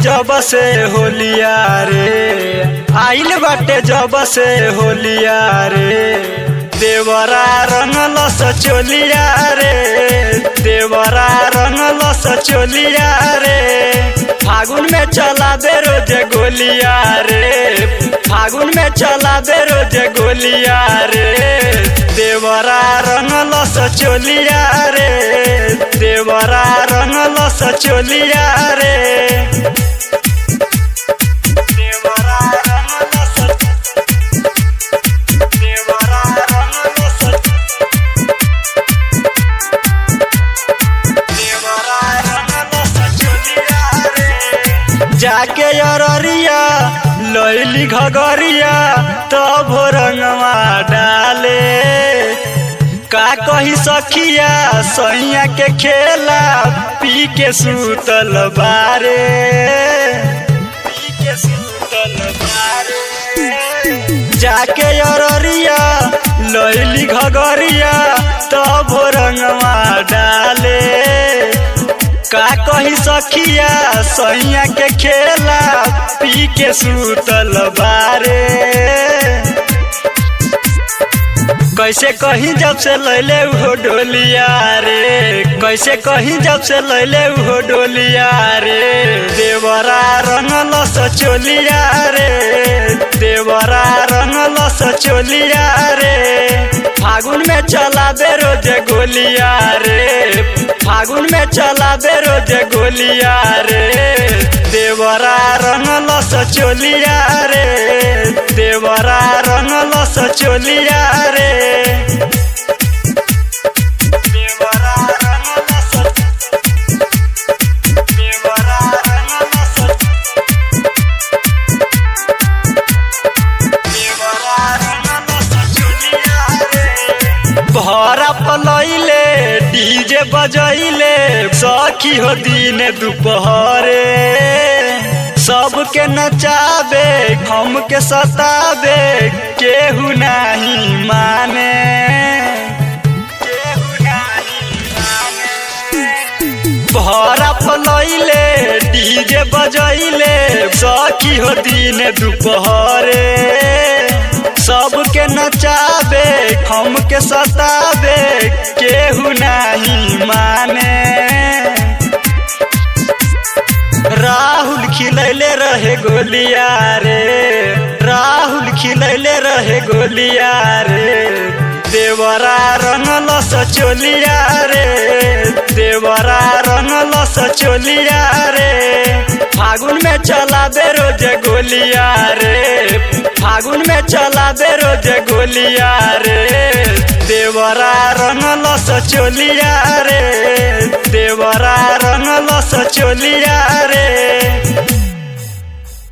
जब से होलिया रे आइल बाटे जब से होलिया रे देवरा रंगल सचोलिया रे देवरा रंगल सचोलिया रे फागुन में चला दे रोज गोलिया रे फागुन में चला दे रोज गोलिया रे देवरा रंगल सचोलिया रे देवरा रंगल सचोलिया रे देवरा रंगल सच देवरा रंगल सच देवरा रंगल सचोलिया रे जाके अररिया लैली घगरिया तब रंगवा डाले का कही सखिया सैया के खेला पी के सुतल बारे पी के सुतल बारे जाके अररिया लैली घगरिया तब रंगवा डाले का कही सखिया सैया के खेला पी के सुतल बारे कैसे कहीं जब से लैले उहो डोलिया रे कैसे कहीं जब से लैले उहो डोलिया रे देवरा रंगल सचोलिया रे देवरा रंगल सचोलिया रे फागुन में चला दे रोज गोलिया रे फागुन में चला दे रोज गोलिया रे देवरा रंगल सचोलिया रे देवरा रंगल सचोलिया रे देवरा रंगल सच देवरा रंगल सच देवरा रंगल सचोलिया रे भरा पलैले डीजे बजैले सखी हो दिन दुपहरे सबके नचाबे हम के सताबे केहू नहीं माने केहू नहीं माने भरा पलैले डीजे बजैले सखी हो दिन दुपहरे सबके नचाबे हम के सताबे केहू नहीं माने राहुल खिलैले रहे गोलिया रे राहुल खिलैले रहे गोलिया रे देवरा रंगल सचोलिया रे देवरा रंगल सचोलिया रे फागुन में चला दे रोज गोलिया रे फागुन में चला दे रोज गोलिया रे देवरा रंगल सचोलिया रे देवरा रंगल सचोलिया रे